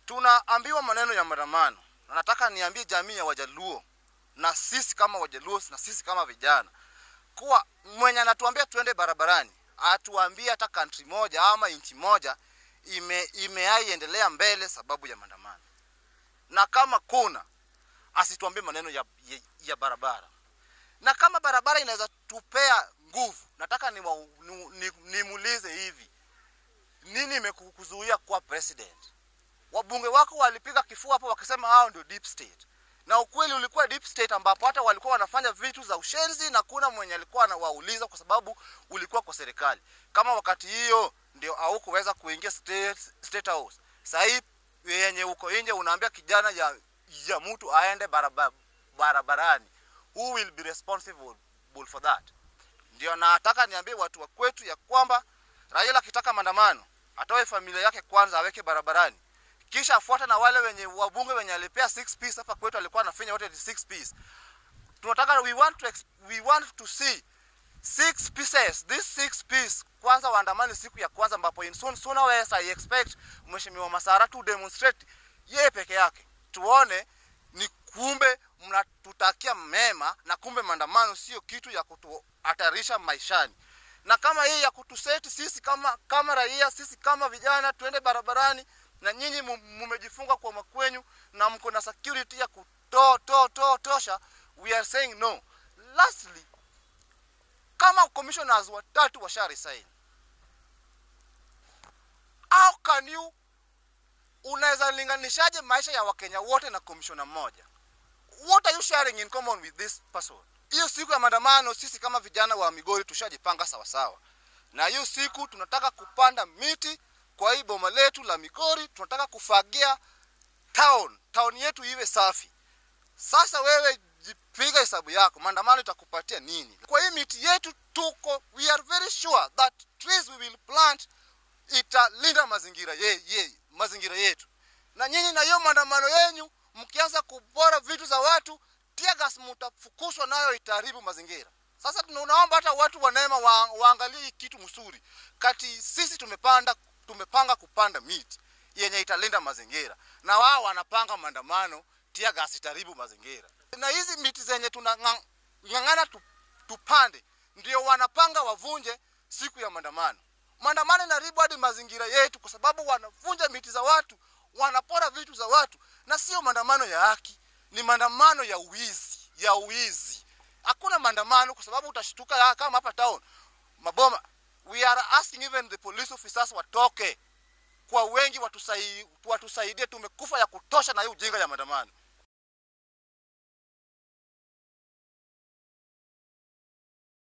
tunaambiwa maneno ya maandamano na nataka niambie jamii ya wajaluo na sisi kama wajaluo na sisi kama vijana kuwa mwenye anatuambia tuende barabarani atuambie hata country moja ama nchi moja ime imeaiendelea mbele sababu ya maandamano na kama kuna asituambie maneno ya, ya, ya barabara na kama barabara inaweza tupea nguvu nataka nimuulize ni, ni nimuulize hivi nini imekuzuia kuwa president wabunge wako walipiga kifua hapo wakisema hao ndio deep state na ukweli ulikuwa deep state ambapo hata walikuwa wanafanya vitu za ushenzi na kuna mwenye alikuwa anawauliza kwa sababu ulikuwa kwa serikali kama wakati hiyo ndio haukuweza kuingia state, state house sahii yenye uko nje unaambia kijana ya, ya mtu aende baraba, barabarani who will be responsible for that ndio nataka niambie watu wa kwetu ya kwamba Raila akitaka maandamano atoe familia yake kwanza aweke barabarani kisha afuate na wale wenye wabunge wenye alipea 6 piece hapa kwetu alikuwa anafanya wote 6 piece tunataka we want to ex- we want to see six pieces this six piece kwanza waandamani siku ya kwanza ambapo in soon sooner or less I expect mheshimiwa Masara to demonstrate yeye peke yake tuone ni kumbe mnatutakia mema na kumbe maandamano sio kitu ya kutuhatarisha maishani na kama hii ya kutuseti sisi kama kama raia sisi kama vijana tuende barabarani na nyinyi mu- mumejifunga kwa makwenyu na mko na security ya kuto to to tosha we are saying no lastly kama commissioners watatu washa resign how can you unaweza linganishaje maisha ya wakenya wote na commissioner mmoja what are you sharing in common with this person hiyo siku ya maandamano sisi kama vijana wa migori tushajipanga sawasawa na hiyo siku tunataka kupanda miti kwa hii boma letu la migori tunataka kufagia town town yetu iwe safi sasa wewe jipiga hesabu yako maandamano itakupatia nini kwa hii miti yetu tuko we are very sure that trees we will plant italinda mazingira ye, ye, mazingira yetu na nyinyi na hiyo maandamano yenyu mkianza kubora vitu za watu tiagas mtafukuswa nayo itaharibu mazingira sasa tunaomba hata watu wa neema wa, waangalie hii kitu msuri kati sisi tumepanda tumepanga kupanda miti yenye italinda mazingira na wao wanapanga maandamano tiagas itaharibu mazingira na hizi miti zenye tunang'ang'ana tu, tupande ndio wanapanga wavunje siku ya maandamano maandamano inaharibu hadi mazingira yetu kwa sababu wanavunja miti za watu wanapora vitu za watu na sio maandamano ya haki ni maandamano ya uwizi ya uwizi hakuna maandamano kwa sababu utashtuka ya- kama hapa town maboma we are asking even the police officers watoke kwa wengi watusai, watusaidie tumekufa ya kutosha na hii ujinga ya maandamano